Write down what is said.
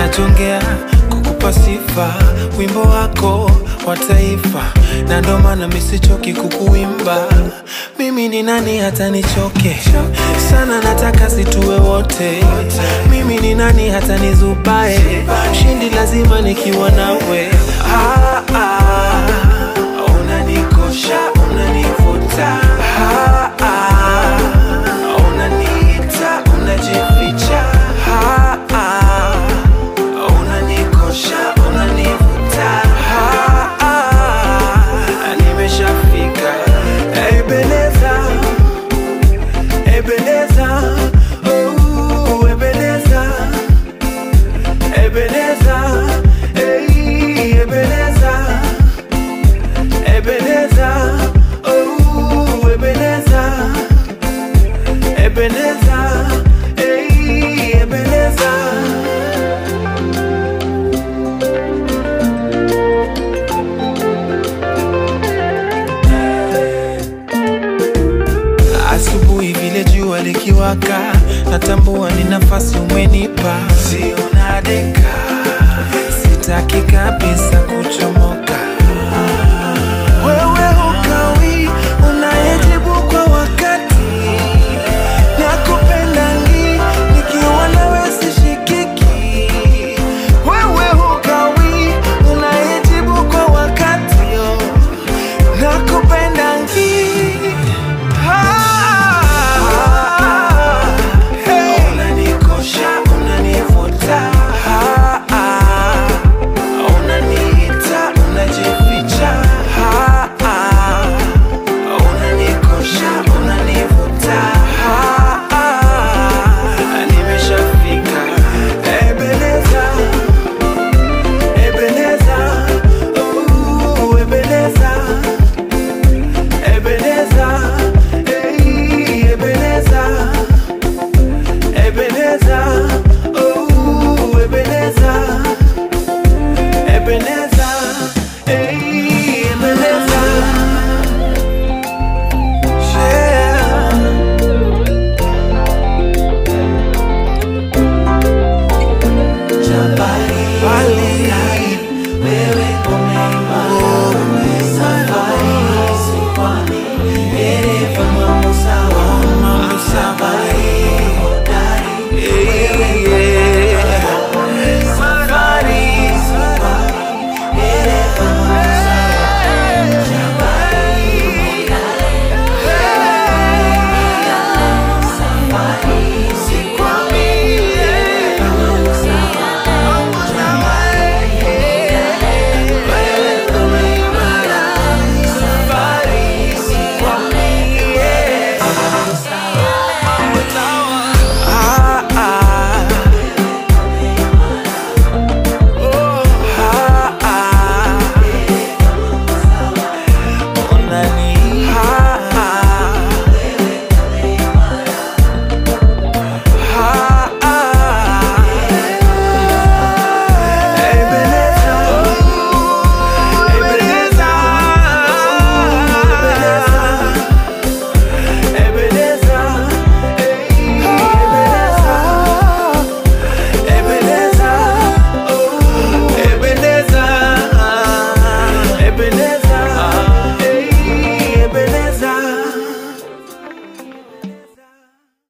najongea kukupa sifa, wimbo wako wa taifa, na ndo maana misichoki kukuimba. Mimi ni nani hata nichoke sana, nataka situwe wote. Mimi ni nani hata nizubae, shindi lazima nikiwa nawe. Ah, ah, unanikosha, unanivuta ah, ah, unaniita, unajificha ah, ah, unanikosha, unanivuta ah, ah, nimeshafika Ebeneza, Ebeneza, oh, Ebeneza, Ebeneza, hey, Ebeneza, Ebeneza, oh, Ebeneza, Ebeneza, hey, Ebeneza. Asubuhi vile jua likiwaka, natambua ni nafasi umenipa, sio nadeka, sitaki kabisa kuchomoka. Wewe hukawi, unayejibu kwa wakati, nakupenda ngi, nikiwa nawe sishikiki. Wewe hukawi, unayejibu kwa wakati, oh, nakupenda ngi. Unanikosha, unanivuta, Ah, ah. unaniita, unajificha, Ah, ah. unanikosha, unanivuta, Ah, ah. nimeshafika Ebeneza, Ebeneza, oh, Ebeneza. Ebeneza, hey, Ebeneza, Ebeneza, oh, Ebeneza, Ebeneza.